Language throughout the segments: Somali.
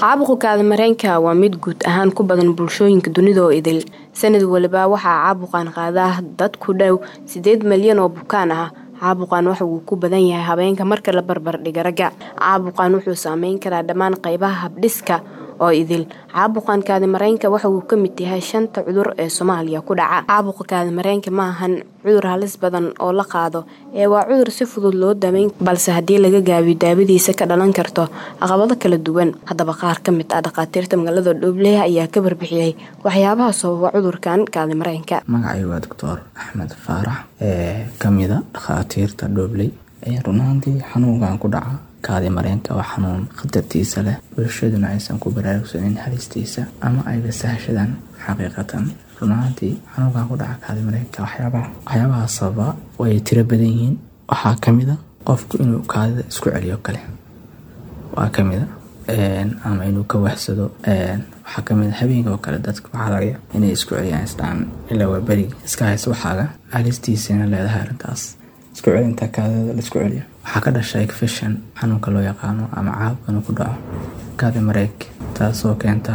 caabuqa kaadimareenka waa mid guud ahaan ku badan bulshooyinka dunida oo idil sanad waliba waxaa caabuqan qaadaa dad ku dhow sideed malyan oo bukaan ah caabuqan waxa uu ku badan yahay habeenka marka la barbardhiga ragga caabuqan wuxuu saameyn karaa dhammaan qaybaha habdhiska oo idil caabuqan kaadimareenka waxa uu ka mid yahay shanta cudur ee soomaaliya ku dhaca caabuqa kaadimareenka ma ahan cudur halis badan oo la qaado ee waa cudur si fudud loo dameyn balse haddii laga gaabiyo daawadiisa ka dhalan karto caqabado kala duwan haddaba qaar ka mid ah dhakhaatiirta magaalada dhoobley ayaa ka barbixiyey waxyaabaha sababa cudurkan kaadimareenka magacay waa doctor axmed faarax ee kamida dhakhaatiirta dhoobley runaantii xanuunkan ku dhaca kaadimareenka waa xanuun khatartiisa leh bulshaduna aysan ku baraarugsanin halistiisa ama ayba sahashadaan xaqiiqatan runaantii xanuunkan ku dhaca kaadimareenka waxyaabaha sababa way tiro badan yihiin waxaa kamida qofku inuu kaadida isku celiyo kale waa kamida ama inuu ka waxsado waxaa kamid habeenka oo kale dadka waxaa laga inay isku celiyaan isdhaan ilaa waa berigi iska haysa waxaaga halistiisana leedahay arrintaas isku celinta kaadida laisku celiyo waxaa ka dhashay fashion xanuunka loo yaqaano ama caabka inuu ku dhaco kaadi mareeg taasoo keenta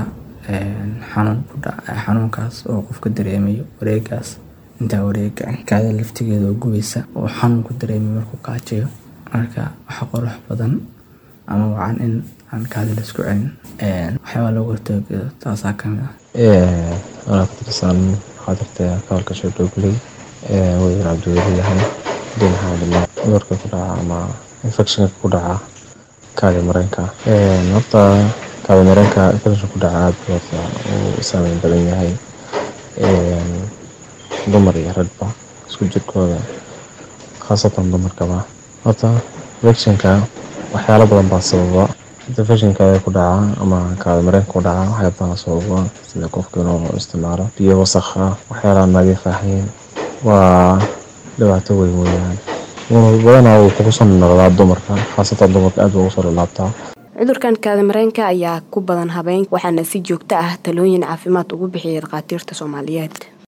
xanuunkaas oo qofka dareemayo wareegaas intaa wareega kaadida laftigeeda oo gubaysa oo xanuunku dareemayo markuu kaajayo marka waxa qurux badan ama wacan in aan kaadi laisku celin waxyaabaa looga hortoogeedo taasaa kamid ah anaa ku tirsan xaadirta kabalka sheedhogley wayar cabdiweli yahay dhinaca cudurka ku dhaca ama infectionka ku dhaca kaadi mareenka horta kaadi mareenka infection ku dhaca aada horta uu saameyn badan yahay dumar iyo ragba isku jirkooda khaasatan dumarkaba horta infectionka waxyaalo badan baa sababa infectionka ku dhaca ama kaadi mareenka ku dhaca waxyaa badan sababa sida qofka inuu isticmaalo biyo wasakh ah waxyaalaha nadiif ahayn waa dhibaato weyn weyaan badanaa wuu kugu soo noqdaa dumarka khaasatan dumarka aad buu ugu soo lalaabtaa cudurkan kaadimareenka ayaa ku badan habeen waxaana si joogto ah talooyin caafimaad ugu bixiyay dhakhaatiirta soomaaliyeed